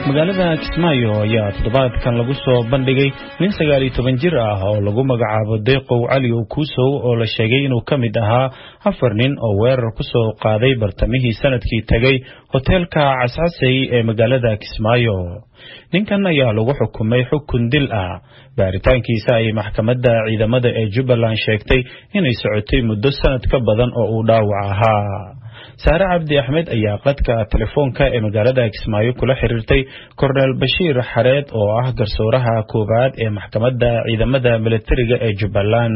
magaalada kismaayo ayaa toddobaadkan lagu soo bandhigay nin sagaal iyo toban jir ah oo lagu magacaabo deeqow cali kuusow oo la sheegay inuu ka mid ahaa afar nin oo weerar ku soo qaaday bartamihii sanadkii tegay hoteelka cascasey ee magaalada kismaayo ninkan ayaa lagu xukumay xukun dil ah baaritaankiisa ay maxkamadda ciidamada ee jubbaland sheegtay inay socotay muddo sanad ka badan oo uu dhaawac ahaa saare cabdi axmed ayaa qadka telefoonka ee magaalada kismaayo kula xiriirtay korneel bashiir xareed oo ah garsooraha koowaad ee maxkamadda ciidamada milatariga ee jubbaland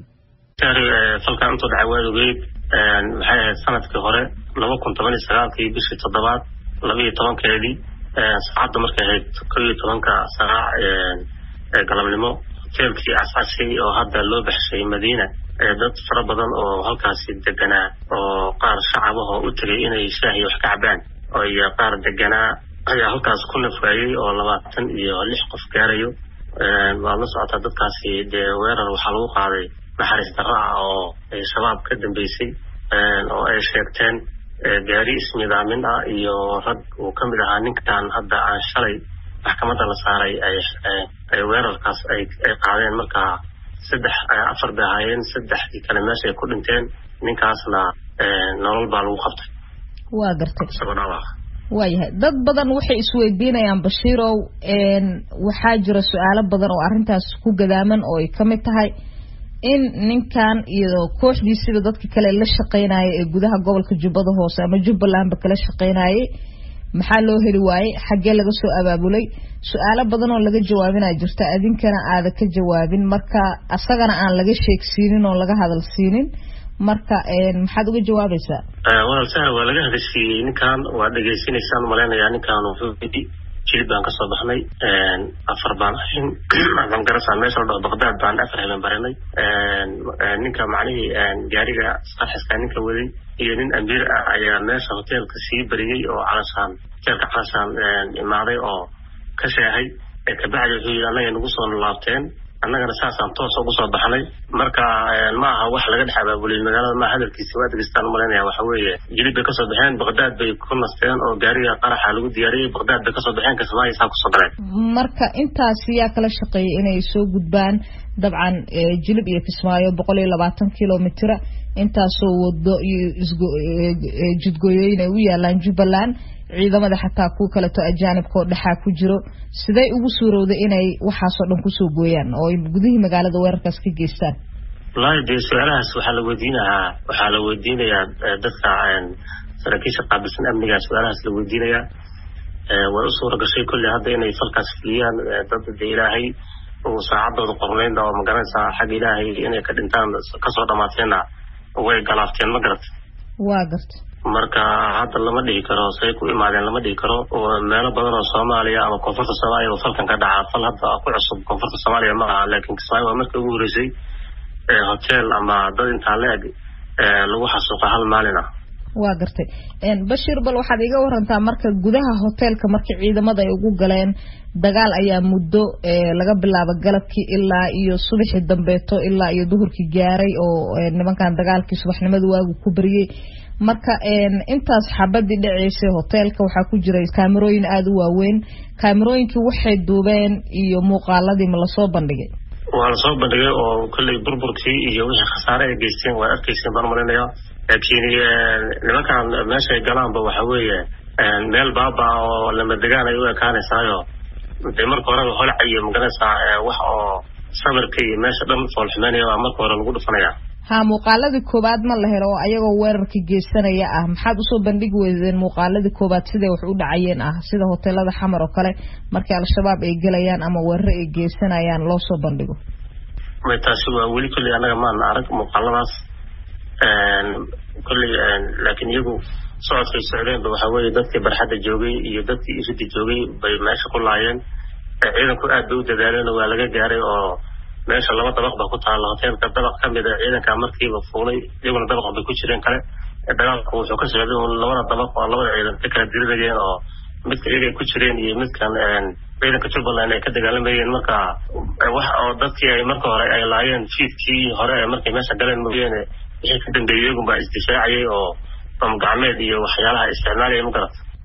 falkan intuu dhacay waad ogeyd maxay ahayd sanadkii hore laba kun toban iyo sagaalkii bishii toddobaad laba iyo tobankeedii saacadda markay ahayd kow iyo tobanka saac ee galabnimo hoteelkii cascashay oo hadda loo baxshay madiina dad fara badan oo halkaasi deganaa oo qaar shacabahoo u tegay inay shaahiy wax ka cabaan iyo qaar deganaa ayaa halkaas ku nafwaayey oo labaatan iyo lix qof gaarayo waad la socotaa dadkaasi dee weerar waxaa lagu qaaday naxariis darro ah oo shabaab ka dambeysay oo ay sheegteen gaari isnidaamin ah iyo rag uu ka mid ahaa ninkan hadda aan shalay maxkamadda la saaray ay weerarkaas ay qaadeen markaa saddex afar bay ahaayeen saddexdii kale meesha ay ku dhinteen ninkaasna nolol baa lagu qabtay waa gartay isagoo dhaawac waayahay dad badan waxay isweydiinayaan bashiirow waxaa jira su-aalo badan oo arrintaas ku gadaaman oo ay ka mid tahay in ninkan iyo kooxdiisiba dadka kale la shaqeynaya ee gudaha gobolka jubbada hoose ama jubbalandba kala shaqeynayay maxaa loo heli waayey xaggee laga soo abaabulay su-aalo badan oo laga jawaabinaa jirta adinkana aada ka jawaabin marka asagana aan laga sheegsiinin oo laga hadal siinin marka maxaad uga jawaabaysaa walaal sahla waa laga hadashiiyey ninkan waa dhegaysanaysaan malaynayaa ninkan wuxuu yidhi jilib baan kasoo baxnay afar baan ahayn waxaan garasa meesha la dhaho baqdaad baan afar habeen baranay ninka macnihii gaariga sarxiska ninka waday iyo nin amiir ah ayaa meesha hoteelka sii bariyey oo calashaan hoteelka calashaan imaaday oo ka sheehay kabacdi wuxuu yidhi annaga nagu soo laabteen annagana saasaan toos ugu soo baxnay marka ma aha wax laga dhex abaabuliyey magaalada ma hadalkiisa waa degeystaan umalaynaya waxa weeye jilib bay kasoo baxeen baqdaad bay ku nasteen oo gaariga qaraxa lagu diyaariyey baqdaad bay kasoo baxeen kismaayo saa kusoo galeen marka intaas yaa kala shaqeeyay inay soo gudbaan dabcan jilib iyo kismaayo boqol iyo labaatan kilomitira intaasoo wado iyo jidgooyooyin ay u yaalaan jubbaland ciidamada xataa kuwa kaleto ajaanibkaoo dhexaa ku jiro siday ugu suurowday inay waxaasoo dhan kusoo gooyaan oo ay gudihii magaalada weerarkaas ka geystaan wallaahi dee su-aalahaas waxaa la weydiinahaa waxaa la weydiinayaa dadka saraakiisha qaabilsan amniga su-aalahaas la weydiinayaa way u suura gashay kolley hadda inay falkaas fuliyaan dad de ilaahay uu saacadooda qornayn oo magaranaysaa xagga ilaahay inay ka dhintaan kasoo dhammaateenna way galaafteen ma garat waa garta marka hadda lama dhihi karo say ku imaadeen lama dhihi karo meelo badan oo soomaaliya ama koonfurta soomaaliya oo falkan ka dhaca fal hadda ku cusub koonfurta soomaaliya ma aha laakiin kismaayo waa markii ugu horeysay hotel ama dad intaa la-eg lagu xasuuqa hal maalin ah waa gartay bashir bal waxaad iga warantaa marka gudaha hoteelka markii ciidamada ay ugu galeen dagaal ayaa muddo laga bilaabo galabkii ilaa iyo subaxii dambeeto ilaa iyo duhurkii gaaray oo nimankan dagaalkii subaxnimada waagu ku bariyey marka intaas xabadii dhaceysay hoteelka waxaa ku jiray kaamirooyin aada u waaweyn kaamirooyinkii waxay duubeen iyo muuqaaladii ma lasoo bandhigay waa lasoo bandhigay oo kolley burburkii iyo wixii khasaare ay geysteen waa arkayseen baan malinaya laakiin nimankan meesha ay galaanba waxa weeye meel baaba oo lama degaan ay u ekaanaysaayo dee marka horeba holca iyo magaranaysaa wax oo samirka iyo meesha dhan foolxumeynaya waa marka hore lagu dhufanaya ha muuqaaladii koowaad ma la helo oo ayagoo weerarka geysanaya ah maxaad usoo bandhigi weydeen muuqaaladii koowaad siday wax u dhacayeen ah sida hoteelada xamar oo kale markii al-shabaab ay gelayaan ama weeraro ay geysanayaan loo soo bandhigo may taasi waa weli kolley annaga maana arag muuqaaladaas kolley laakiin iyagu socodkay socdeenba waxa weeye dadkii barxadda joogay iyo dadkii iridda joogay bay meesha ku laayeen ciidanku aad bay u dadaaleen waa laga gaaray oo meesha laba dabaq ba ku taalla hoteelka dabaq ka mid a ciidanka markiiba fuulay iyaguna dabaq bay ku jireen kale dagaalku wuxuu ka socday un labada dabaq oo labada ciidan ka kala dirinayeen oo midka iyagay ku jireen iyo midkan ciidanka jubbaland ay ka dagaalamayeen marka wax oo dadkii ay marka hore ay laayeen fiidkii hore ee markay meesha galeen mooyeene wixii ka dambeeyey iyagun baa isdifaacayay oo bam gacmeed iyo waxyaalaha isticmaalaya ma garata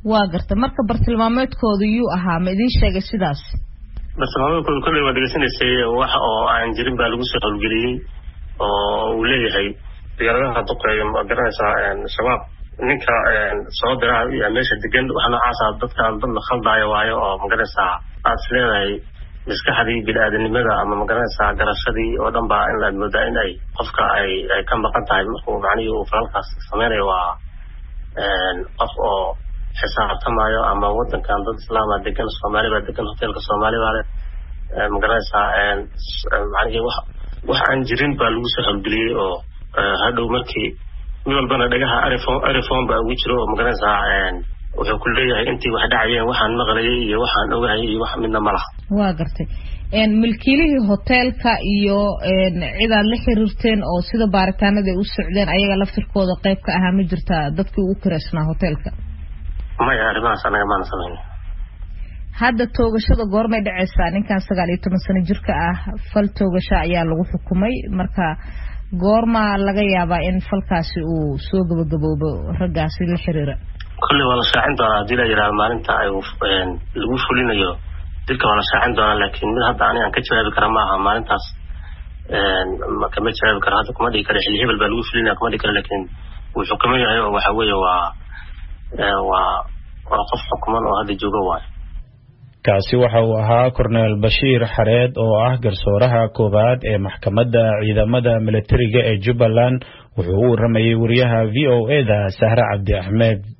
waa garta marka bartilmaameedkooda yuu ahaa ma idiin sheegay sidaas bartilmaameedkooda kolley waa dhegeysanaysay wax oo aan jirin baa lagu soo howlgeliyey oo uu leeyahay diyaaradaha duqeeya ma garanaysaa shabaab ninka soo dira yaa meesha degan wax noocaasa dadkaan dad la khaldaayo waayo oo magaranaysaa aad is leedahay maskaxdii bini-aadanimada ama magaranaysaa garashadii oo dhan baa in aad moodaa in ay qofka ay ay ka maqan tahay markuu macnihii uu falalkaas sameynayo waa qof oo xisaabtamayo ama wadankan dad islaama degan soomaali baa degan hoteelka soomaali baa le magaranaysaa macnihii wax wax aan jirin baa lagu soo howlgeliyey oo hadhow markii mid walbana dhagaha arifon arifon baa ugu jiro oo magaranaysaa wuxuu ku leeyahay intii wax dhacayeen waxaan maqlayay iyo waxaan ogahay iyo wax midna ma laha waa gartay milkiilihii hoteelka iyo cid aad la xiriirteen oo sida baaritaanada ay u socdeen ayaga laftirkooda qayb ka ahaa ma jirtaa dadkii ugu kiraysnaa hoteelka maya arrimahaas anaga maana samayn hadda toogashada goormay dhacaysaa ninkan sagaal iyo toban sano jirka ah fal toogasho ayaa lagu xukumay marka goormaa laga yaabaa in falkaasi uu soo gabagaboobo raggaasi la xiriira kolley waa la shaacin doonaa haddii la yidhahdo maalinta ay lagu fulinayo dilka waa la shaacin doonaa laakiin mid hadda anigaan ka jawaabi kara ma aha maalintaas kama jawaabi karo hadda kuma dhigi karo xilli hebel baa lagu fulinaya kuma dhigi karo laakiin wuu xukuman yahay oo waxa weeye waa waa waa qof xukuman oo hadda jooga waayo kaasi waxa uu ahaa korneel bashiir xareed oo ah garsooraha koowaad ee maxkamadda ciidamada militariga ee jubbaland wuxuu u waramayay wariyaha v o e da sahre cabdi axmed